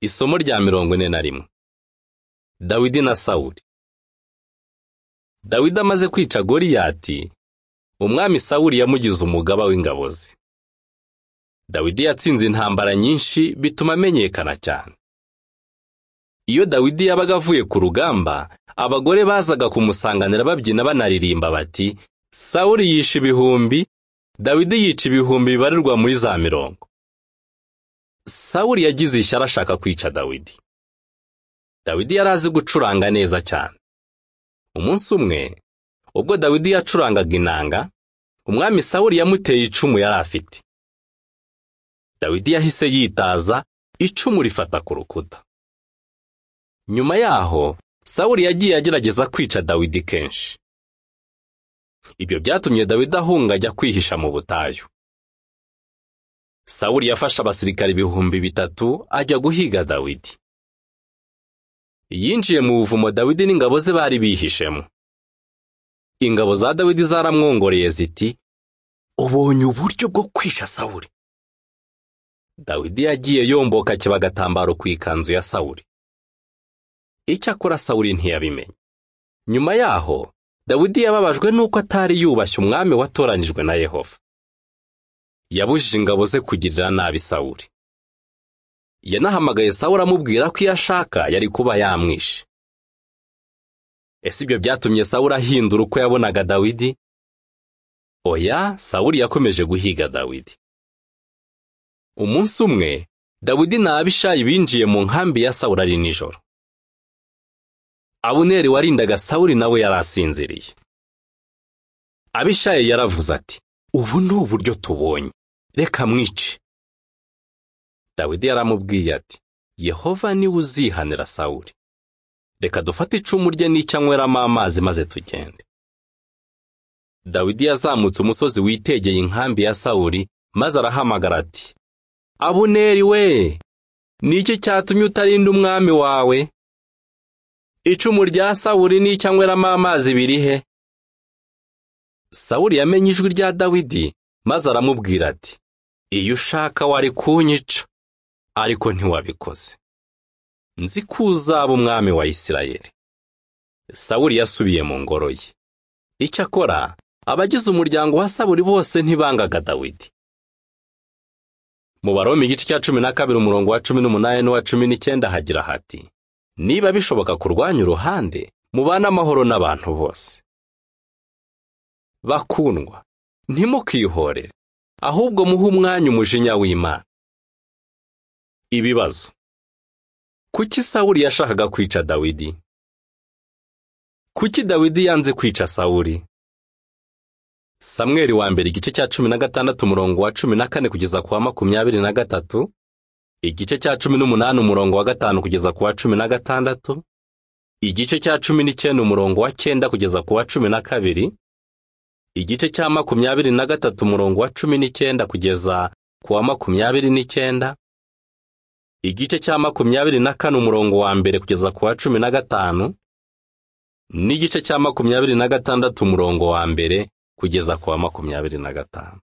Isomo rya mirongo ine na rimwe Dawidi na Sawuli Dawidi amaze kwica Goliyati, umwami Sawuli yamugize umugaba w'ingabo ze. Dawidi yatsinze intambara nyinshi bituma amenyekana cyane. Iyo Dawidi yabaga avuye ku rugamba, abagore bazaga kumusanganira babyina banaririmba bati, Sawuli yishe ibihumbi, Dawidi yica ibihumbi bibarirwa muri za mirongo. Sawuli yagize ishyari ashaka kwica Dawidi. Dawidi yari azi gucuranga neza cyane. Umunsi umwe, ubwo Dawidi yacurangaga inanga, umwami Sawuli yamuteye icumu yari afite. Dawidi yahise yitaza, icumu rifata ku rukuta. Nyuma yaho, Sawuli yagiye agerageza kwica Dawidi kenshi. Ibyo byatumye Dawidi ahunga ajya kwihisha mu butayu. Sawuli yafashe abasirikare ibihumbi bitatu ajya guhiga Dawidi. Yinjiye mu buvumo Dawidi n'ingabo ze bari bihishemo. Ingabo za Dawidi zaramwongoreye ziti, ubonye uburyo bwo kwisha Sawuli. Dawidi yagiye yomboka akiba agatambaro ku ikanzu ya Sawuli. Icyakora Sawuli ntiyabimenya. Nyuma yaho, Dawidi yababajwe n'uko atari yubashye umwami watoranyijwe na Yehova. Yabujije ingabo ze kugirira nabi Sawuli. Yanahamagaye Sawuli amubwira ko iyo ashaka yari kuba yamwishe. Ese ibyo byatumye Sawuli ahindura uko yabonaga Dawidi? Oya, Sawuli yakomeje guhiga Dawidi. Umunsi umwe, Dawidi na Abishayi binjiye mu nkambi ya Sawuli ari nijoro. Abuneri warindaga Sawuli nawe yari asinziriye. Abishayi yaravuze ati, ubu ni uburyo tubonye reka mwice dawidi yaramubwiye ati yehova niwe uzihanira sawuli reka dufate icumu rye n'icyo anyweramo amazi maze tugende dawidi yazamutse umusozi witegeye inkambi ya sawuli maze arahamagara ati abuneri we ni iki cyatumye utarinda umwami wawe icumu rya sawuli n'icyo anyweramo amazi biri he Sawuli yamenye ijwi rya Dawidi maze aramubwira ati iyo ushaka wari kunyica ariko ntiwabikoze nzi ko uzaba umwami wa Isirayeli Sawuli yasubiye mu ngoro ye icyakora abagize umuryango wa Sawuli bose ntibangaga Dawidi mu Baromi igice cya cumi na kabiri umurongo wa cumi n'umunani n'uwa cumi n'icyenda hagira hati niba bishoboka kurwanya uruhande mubane amahoro n'abantu bose bakundwa ntimukihorere ahubwo muhe umwanya umujinya w'imana ibibazo kuki sawuli yashakaga kwica dawidi kuki dawidi yanze kwica sawuli samweri wa mbere igice cya cumi na gatandatu umurongo wa cumi na kane kugeza ku wa makumyabiri na gatatu igice cya cumi n'umunani umurongo wa gatanu kugeza ku wa cumi na gatandatu igice cya cumi n'icyenda umurongo wa cyenda kugeza ku wa cumi na kabiri igice cya makumyabiri na gatatu umurongo wa cumi n'icyenda kugeza ku wa makumyabiri n'icyenda igice cya makumyabiri na kane umurongo wa mbere kugeza ku wa cumi na gatanu n'igice cya makumyabiri na gatandatu umurongo wa mbere kugeza ku wa makumyabiri na gatanu